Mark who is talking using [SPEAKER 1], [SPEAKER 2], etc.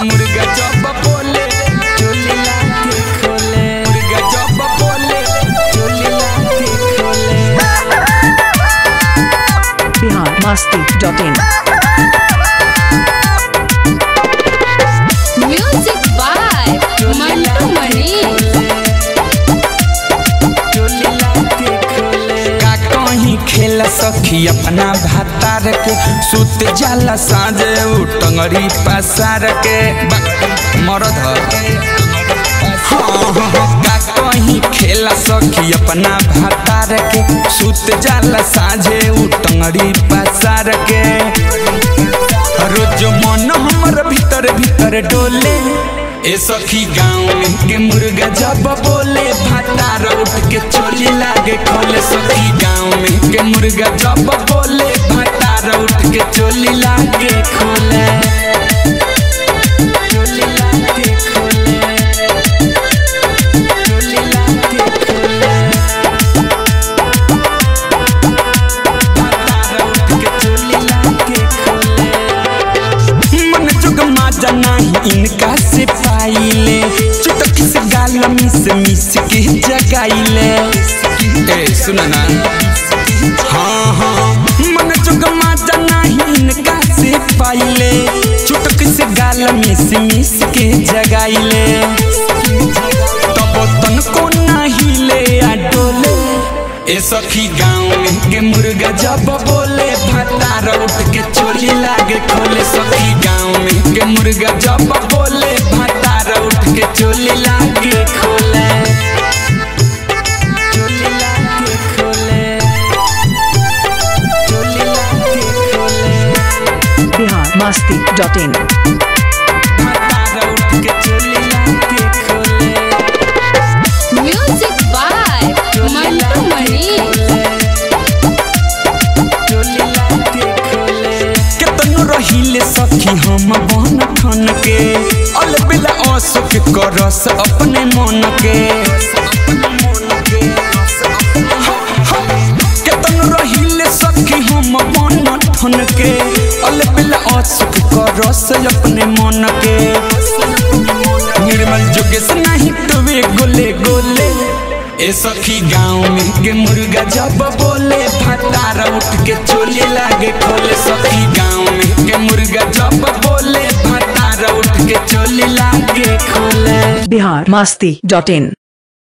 [SPEAKER 1] मुर्गा जब बोले चोली लाके खोले मुर्गा जब बोले चोली लाके खोले
[SPEAKER 2] biharmasti.in
[SPEAKER 3] म्यूजिक बाय मंटू मणि
[SPEAKER 1] का कहीं खेल सखी अपना भातार के सुत जाला साँझे उ टंगरी पसार के बक, मरद ह। हाँ, हाँ, हाँ, का कहीं खेला सखी अपना भातार के सुत जाला साँझे उ टंगरी पसार के रोज मन हमर भीतर भीतर डोले ए सखी गाँव के मुर्गा जब बोले भातार उठ के चोली लागे खोले सखी गाँव में के मुर्गा जब बोले भातार उठ के चोली लागे खोले चोली लागे खोले चोली लागे खोले भातार उठ के चोली लागे खोले मन जुग माजा नाही इनका से पाइले चुटकी से गाल मिस मिस के जगाइले ए सुन ना हाँ हाँ मन जुग माजा नाही इनका से पाइले चुटकी से गाल मिस मिस के जगाइले तब तन को नाही ले आ डोले ए सखी गाँव में के मुर्गा जब बोले भातार उठ के चोली लागे खोले सखी गाँव में के मुर्गा जब बोले भातार उठ के चोली लागे खोले चोली लागे खोले चोली लागे खोले
[SPEAKER 2] biharmasti.in
[SPEAKER 1] भातार उठ के चोली लागे खोले
[SPEAKER 3] म्यूजिक बाय मंटू मणि
[SPEAKER 1] केतनो रहिले सखी हम बन ठन के अलबेला अशोक करस अपने मन के केतनो रहिले सखी हम बन ठन के अलबेला अशोक करस अपने मन के निर्मल जोगेश नहीं तवे गोले गोले ए सखी गाँव में के मुर्गा जब बोले भातार उठ के चोली लागे खोले सखी गाँव में के मुर्गा जब बोले भातार उठ के चोली लागे खोले
[SPEAKER 2] biharmasti.in